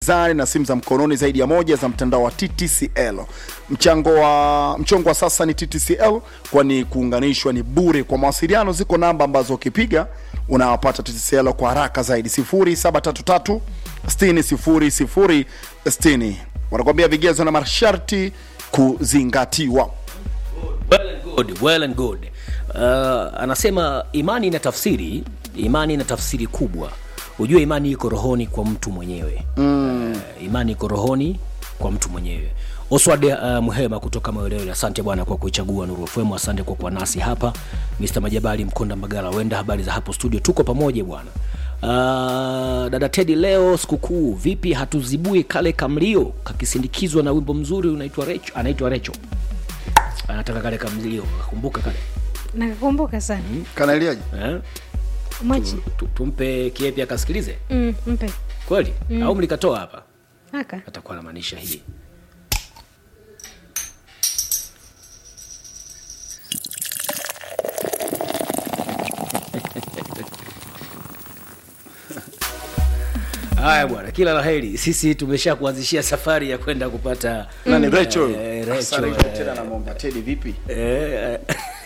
mezani na simu za mkononi zaidi ya moja za mtandao wa TTCL. Mchango wa mchongo wa sasa ni TTCL, kwani kuunganishwa ni bure. Kwa mawasiliano ziko namba ambazo ukipiga unawapata TTCL kwa haraka zaidi 0733 60 00 60. Wanakuambia vigezo na masharti kuzingatiwa. well and good, well and good. Uh, anasema imani ina tafsiri imani ina tafsiri kubwa ujue imani iko rohoni kwa mtu mwenyewe mm. uh, imani iko rohoni kwa mtu mwenyewe oswald uh, muhema kutoka mawelewele asante bwana kwa kuichagua nuru fm asante kwa kuwa nasi hapa mr majabali mkonda mbagala wenda habari za hapo studio tuko pamoja bwana Uh, dada tedi leo sikukuu vipi hatuzibui kale kamlio kakisindikizwa na wimbo mzuri unaitwa recho anaitwa recho anataka kale kamlio kumbuka kale nakakumbuka sana Kanaeliaje? eh? mwachi Tu- tumpe kiepi akasikilize mm, mpe kweli mm. au mlikatoa hapa haka atakuwa anamaanisha hii haya bwana kila la heri sisi tumesha kuanzishia safari ya kwenda kupata Nani Rachel? Eh, Sasa Rachel, Rachel tena namwomba Teddy vipi? eh,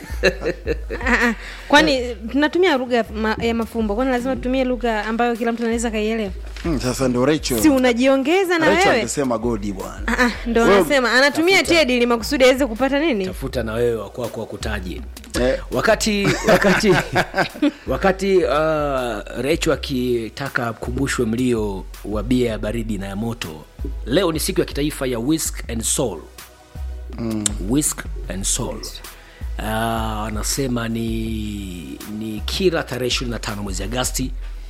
Ah, ah. kwani tunatumia lugha ya ma- ya mafumbo kwani lazima tutumie lugha ambayo kila mtu anaweza kaielewa Hmm, sasa ndio Rachel. si unajiongeza na Rachel wewe angesema godi bwana. Ah, ah, ndo Wewe- anasema anatumia tedi ili makusudi aweze kupata nini tafuta na wewe wakwako wakutaji Eh. wakati wakati wakati uh, recho akitaka kumbushwe mlio wa bia ya baridi na ya moto leo ni siku ya kitaifa ya whisk and soul mm. whisk and soul Uh, anasema ni ni kila tarehe ishirini na tano mwezi agasti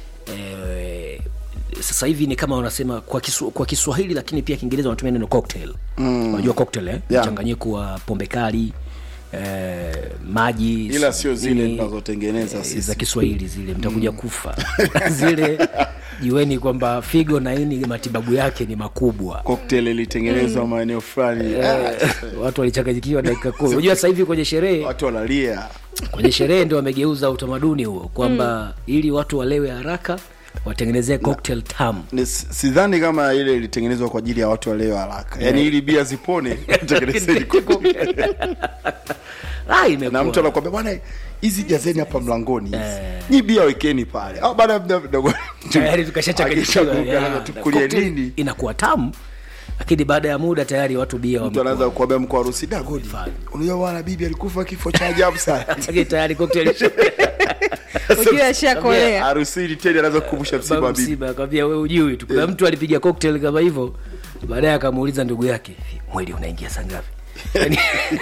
eh, sasa hivi ni kama wanasema kwa, kisu, kwa kiswahili lakini pia kiingereza wanatumia neno cocktail mm. unajua cocktail eh? Yeah. mchanganyiko wa pombe kali eh, maji Ila sio zile nini, tunazotengeneza eh, sisi. za kiswahili zile mtakuja kufa zile jueni kwamba figo na ini matibabu yake ni makubwa Cocktail ilitengenezwa maeneo fulani. Ah, watu walichanganyikiwa dakika kumi unajua sasa hivi kwenye sherehe Watu wanalia. kwenye sherehe ndio wamegeuza utamaduni huo kwamba mm. ili watu walewe haraka watengenezee cocktail tamu Ni- Sidhani kama ile ilitengenezwa kwa ajili ya watu waleo haraka. Yaani ili bia zipone, tengenezeni cocktail. ah, imekuwa. na mtu anakuambia bwana hizi jazeni hapa mlangoni hizi. Nyi bia wekeni pale. Au baada ya muda mdogo tayari tukashachanganyikiwa Akishaguka, ya, tukulie cocktail nini? inakuwa tamu lakini baada ya muda tayari watu bia mtu wamekuwa- anaanza kuambia mko harusi da godi. Unajua bwana bibi alikufa kifo cha ajabu sana. Lakini tayari cocktail ukiwa ashakolea Harusini tena anaanza kukumbusha msiba wa bibi. msiba akwambia we ujui tu kuna mtu alipiga cocktail kama hivyo baadaye akamuuliza ndugu yake mwili unaingia saa ngapi Yaani-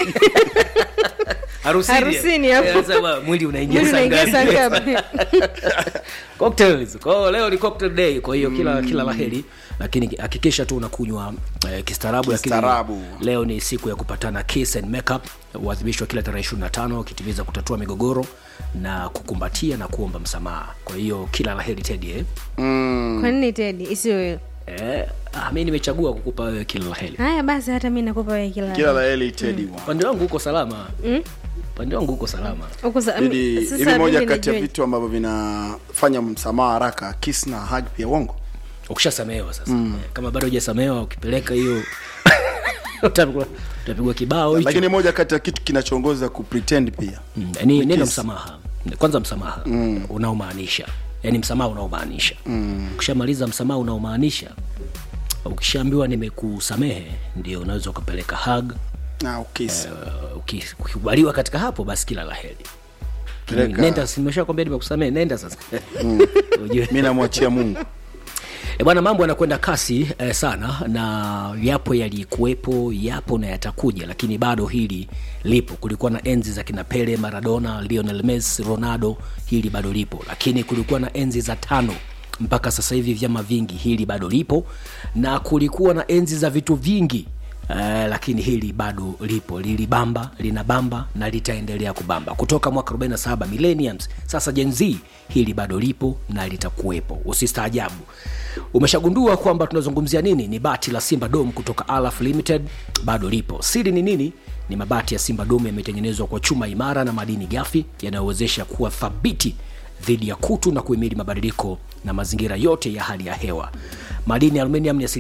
harusini Harusini hapo. Eh, anasema, mwili unaingia mwili saa unaingia saa ngapi ngapi cocktails kwa hiyo leo ni cocktail day kwa hiyo kila kila laheri lakini hakikisha tu unakunywa eh, kistaarabu lakini Kistaarabu. leo ni siku ya kupatana kiss and makeup huadhimishwa kila tarehe 25 ukitimiza kutatua migogoro na kukumbatia na kuomba msamaha kwa hiyo kila laheri tedi eh? kwa nini tedi isiyo wewe Eh, ah, mi nimechagua kukupa wewe kila laheri haya basi hata mi nakupa wewe kila Kila la heri Teddy bwana. upande wangu uko salama upande wangu uko salama Huko sa- Ili sasa ili moja mimi kati ya nijue. vitu ambavyo vinafanya msamaha haraka kiss na hug pia uongo. ukishasamehewa sasa mm. kama bado hujasamehewa ukipeleka hiyo utapigwa utapigwa kibao hicho Lakini moja kati ya kitu kinachoongoza ku pretend pia. Mm, ni neno msamaha kwanza msamaha mm. unaomaanisha yaani msamaha unaomaanisha mm. ukishamaliza msamaha unaomaanisha ukishaambiwa nimekusamehe ndio unaweza ukapeleka hug Na ukiss. uh, uki- ukikubaliwa katika hapo basi kila la heri Peleka. nenda simesha kwambia nimekusamehe nenda sasa Ujue. Mimi namwachia Mungu. E bwana, mambo yanakwenda kasi eh, sana na yapo yalikuwepo, yapo na yatakuja, lakini bado hili lipo. Kulikuwa na enzi za kina Pele, Maradona, Lionel Messi, Ronaldo, hili bado lipo, lakini kulikuwa na enzi za tano mpaka sasa hivi vyama vingi, hili bado lipo, na kulikuwa na enzi za vitu vingi Uh, lakini hili bado lipo lilibamba linabamba na litaendelea kubamba kutoka mwaka 47 millenniums sasa Gen Z hili bado lipo na litakuwepo usistaajabu umeshagundua kwamba tunazungumzia nini ni bati la simba dom kutoka alaf limited bado lipo siri ni nini ni mabati ya simba dom yametengenezwa kwa chuma imara na madini gafi yanayowezesha kuwa thabiti dhidi ya kutu na kuhimili mabadiliko na mazingira yote ya hali ya hewa madini ya aluminium ni